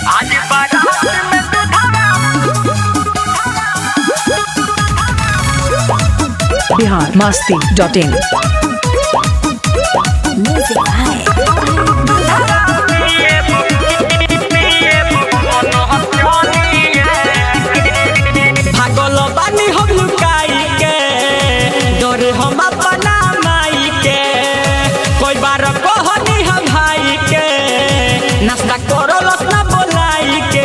आज बारात में दुधावा Bihar Masti dot in Music by पिए पिए मन हचनिए भागल बानी हम लुकाई के डरे हम अपना माई के कोई बार कहनी हम भाई के नाश्ता करो ना बोलाई के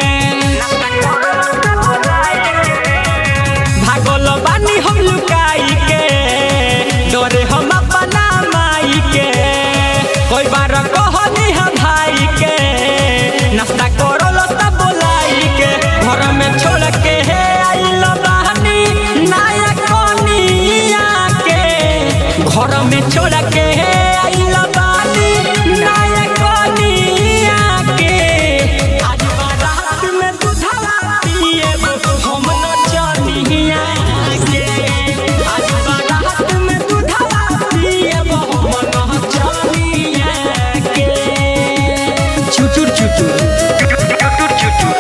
भागल बानी हम लुकाई के डरे हम अपना माई के कोई बार कहनी हम भाई के नाश्ता करो ना बोलाई के घर में छोड़ के हे आइल बानी नाया कोनिया के घर में छोड़ के हे आइल बानी नाया कोनिया के आज बारात में दूधवा पिए हम न जानिया के आज बारात में दूधवा पिए हम न जानिया के चुचुर चुचुर चुटुर चुटुर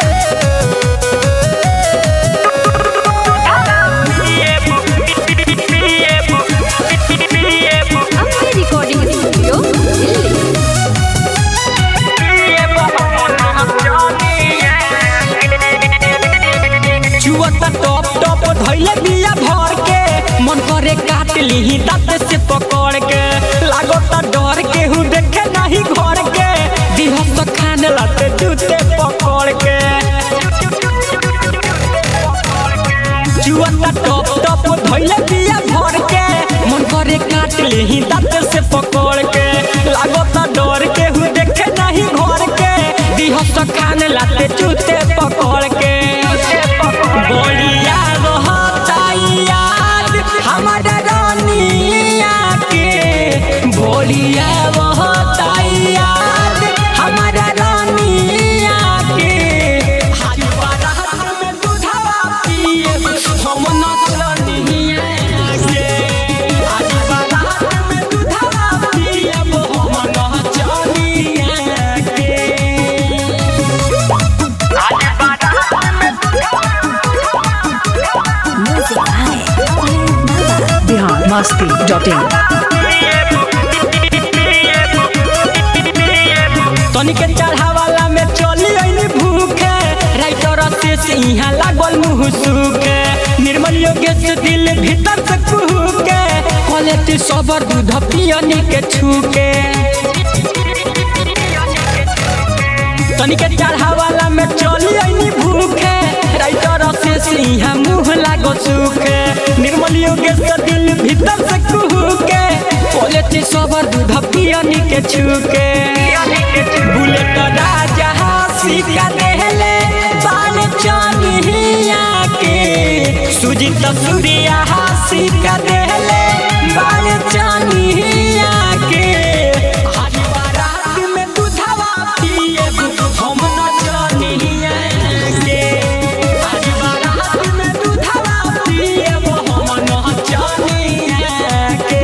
पिए पिए पिए Ampe Recording Studio, Delhi. पिए मन हचनिए चुअता टॉप टॉप धैले बिया भर के मन करे काट लीही दांत से पकड़ के लागता डर के हूँ देखे नहीं घर के दिहस तो खाने लाते जूते पकड़ के चुअता टॉप टॉप धैले बिया भर के मन करे काट लीही दांत से पकड़ के लागता डर के हूँ देखे नहीं घर के दिहस तो खाने लाते जूते पकड़ के बोलिया रहता याद हमारा रानिया के बोलिया रहता याद हमारा रानिया के हाथ बारात में दूधवा पिए हम नचनिया के हाथ बारात में दूधवा पिए हम नचनिया के आज बारात में Music by Baba. Bihar Masti dot in तनिके चढ़ावाला में चली अइनी भूखे राइटर से से यहाँ लागल मुँह सूखे निर्मल योगेश दिल भीतर से कुहुके क्वालिटी सबर दूध पियनी के छूके तनिके चढ़ावाला में चली अइनी भूखे राइटर से से यहाँ मुँह लागल सूखे निर्मल योगेश दिल भीतर से कुहुके क्वालिटी सबर दूध पियनी के छूके बुलेट राजा सिक्का देहले बाल चानिया के सुजीत सूर्या सिक्का देहले बाल चानिया के आज बारात में दूधवा पिए हम न जानिया के आज बारात में दूधवा पिए हम न जानिया के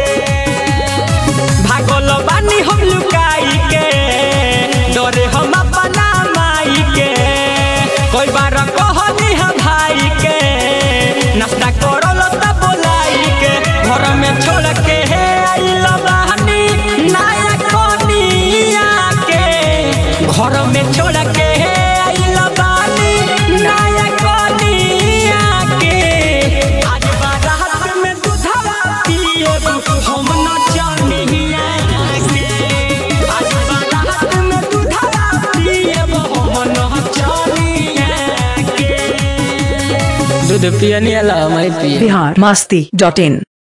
भागल बानी हम लुकाई के डरे हम अपना माई के कोई बार कहनी हम भाई के नाश्ता करल त बोलाई के घर में छोड़ के हे आइल बानी नया कोनिया के घर में छोड़ के हे आइल बानी नया कोनिया के आज बारात में दूधवा पिए हम न जानिया के आज बारात में दूधवा पिए हम न जानिया के दूध पियनी अला मैं पिए बिहार मस्ती डॉट इन